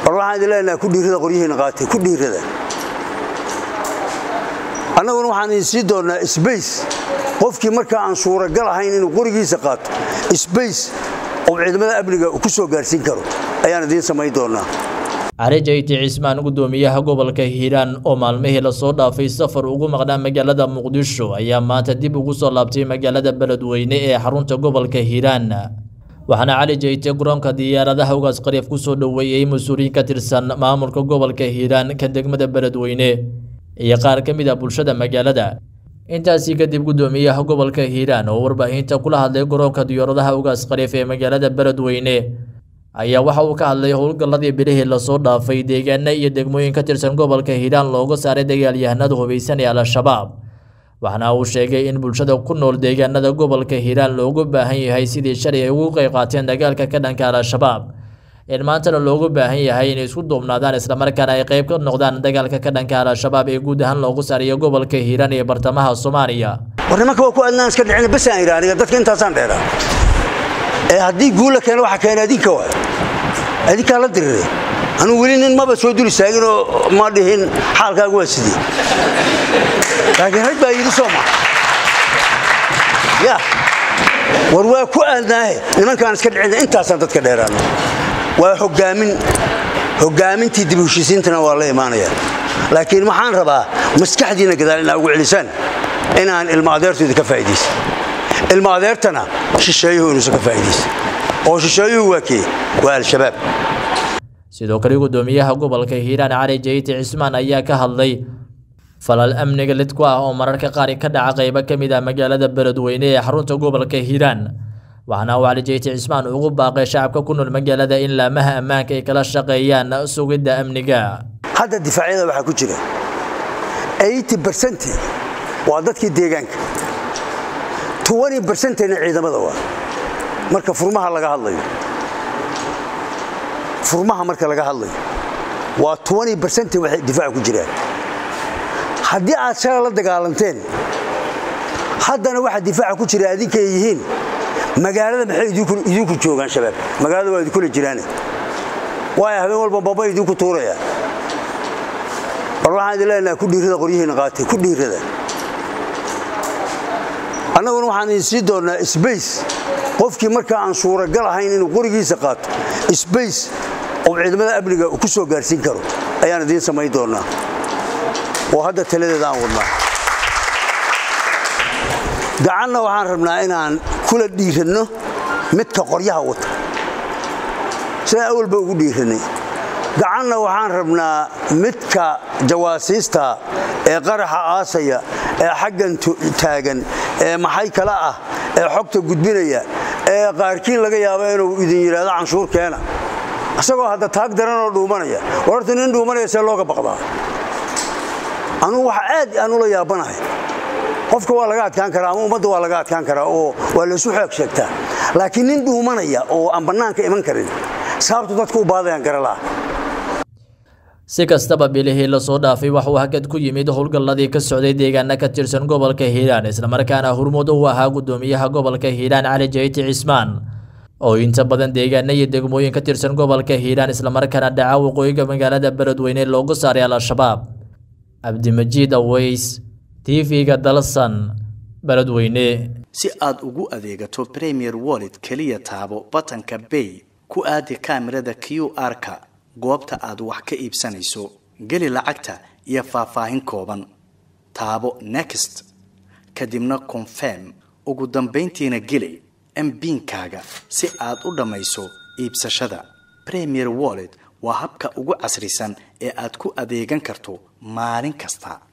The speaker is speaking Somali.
war waxaan idin leenaha ku dhiirada qoryihiina qaatay ku dhiirada annaguna waxaan idin sii doonnaa sbace qofkii markaa aan suuragal ahayn inuu qorigiisa qaato sbace oo ciidamada amniga ku soo gaarsiin karo ayaan idiin samayn doonnaa cali jayti cismaan gudoomiyaha gobolka hiiraan oo maalmihii lasoo dhaafay safar ugu maqnaa magaalada muqdisho ayaa maanta dib ugu soo laabtay magaalada beledweyne ee xarunta gobolka hiiraan waxaana cali jayte garoonka diyaaradaha ugaas qariif ku soo dhoweeyey mas-uuliyiin ka tirsan maamulka gobolka hiiraan ka degmada beledweyne iyo qaar ka mid a bulshada magaalada intaasii kadib gudoomiyaha gobolka hiiraan oo warbaahinta kula hadlay garoonka diyaaradaha ugaas qariif ee magaalada beledweyne ayaa waxa uu ka hadlay howlgalladii bilihii lasoo dhaafay deegaana iyo degmooyin ka tirsan gobolka hiiraan looga saaray dagaalyahanada hubaysan ee al-shabaab waxaana uu sheegay in bulshada ku nool deegaanada gobolka hiiraan loogu baahan yahay sidii shalay ay ugu qayb qaateen dagaalka ka dhanka al-shabaab in maantana loogu baahan yahay inay isku duubnaadaan islamarkaana ay qayb ka noqdaan dagaalka ka dhanka al-shabaab ee guud ahaan loogu saarayo gobolka hiiraan iyo bartamaha soomaaliya war nimanka waa ku adnaan iska dhicina basaan idhi aniga dadka intaasaan dheeraa ee haddii guula keena waxa keena adinka waay adinkaa la dirire anugu weli nin maba soo dul istaaginoo ma dhihin xaalkaagu waa sidii laakiin rag baa yidhi soo maa ya war waa ku aadnaahe nimankaan iska dhicina intaasaan dadka dheeraano waa hogaamin hogaamintii dib heshiisiintana waa la imaanaya laakiin waxaan rabaa maskaxdiina gadaal inaa ugu celisaan inaan ilmo adeertooda ka faa'iidaysa ilmo adeertana shisheeyuhu inuusan ka faa'iidaysa oo shisheeyuhu waa kee waa al-shabaab sidoo kale gudoomiyaha gobolka hiiraan cali jayti cismaan ayaa ka hadlay falal amniga lid ku ah oo mararka qaar ka dhaca qaybo ka mid ah magaalada beledweyne ee xarunta gobolka hiiraan waxaana uu cali jayti cismaan ugu baaqay shacabka ku nool magaalada in laamaha ammaanka ay kala shaqeeyaan sugidda amniga hadda difaacyada waxaa ku jira bercent waa dadkii deegaanka bercentna ciidamada waa marka furmaha laga hadlayo furmaha marka laga hadlayo waa bercent waxay difaaca ku jiraan haddii aad shala la dagaalanteen haddana waxa difaaca ku jira adinkay yihiin magaalada maxay idinku joogaan shabaab magaalada waa idinkula jiraane waayo habeen walba baba idinku tuuraya war waxaan idin leenaha ku dhiirada qoryihiina qaatay ku dhiirada annaguna waxaan idin sii doonnaa sbace qofkii markaa aan suuragal ahayn inuu qorigiisa qaato sbace oo ciidamada amniga ku soo gaarsiin karo ayaan idiin samayn doonnaa oo hadda taladeeda aan wadnaa gacanna waxaan rabnaa inaan kula dhiiranno midka qoryaha wata sidaan awalba ugu dhiirannay gacanna waxaan rabnaa midka jawaasiista ee qaraxa aasaya ee xaggan taagan ee maxay kale ah ee xogta gudbinaya ee qaarkiin laga yaaba inuu idin yidhaahdo canshuur keena isagoo hadda taag daranoo dhuumanaya wararta nin dhuumanaya see looga baqdaa anugu waxa aad aan ula yaabanahay qofka waa laga adkaan karaa ama ummadda waa laga adkaan karaa oo waa laysu xoog sheegtaa laakiin nin dhuumanaya oo aan bannaanka iman karin sababtu dadku u baadayaan garalaa si kastaba bilihii lasoo dhaafay waxuu hakad ku yimid howlgalladii ka socday deegaana ka tirsan gobolka hiiraan islamarkaana hurmud u ahaa gudoomiyaha gobolka hiiraan cali jayti cismaan oo inta badan deegaana iyo degmooyin ka tirsan gobolka hiiraan islamarkaana dhaca waqooyiga magaalada beledweyne loogu saaray al-shabaab cabdimajiid aweys tv-ga dalsan beledweyne si aad ugu adeegato premier wallet keliya taabo batanka bay ku aadi kaamirada q r-ka goobta aad wax ka iibsanayso geli lacagta iyo faahfaahin kooban taabo next kadibna confirm ugu dambayntiina geli mbiinkaaga si aad u dhammayso iibsashada premier wallet waa habka ugu casrisan ee aad ku adeegan karto maalin kasta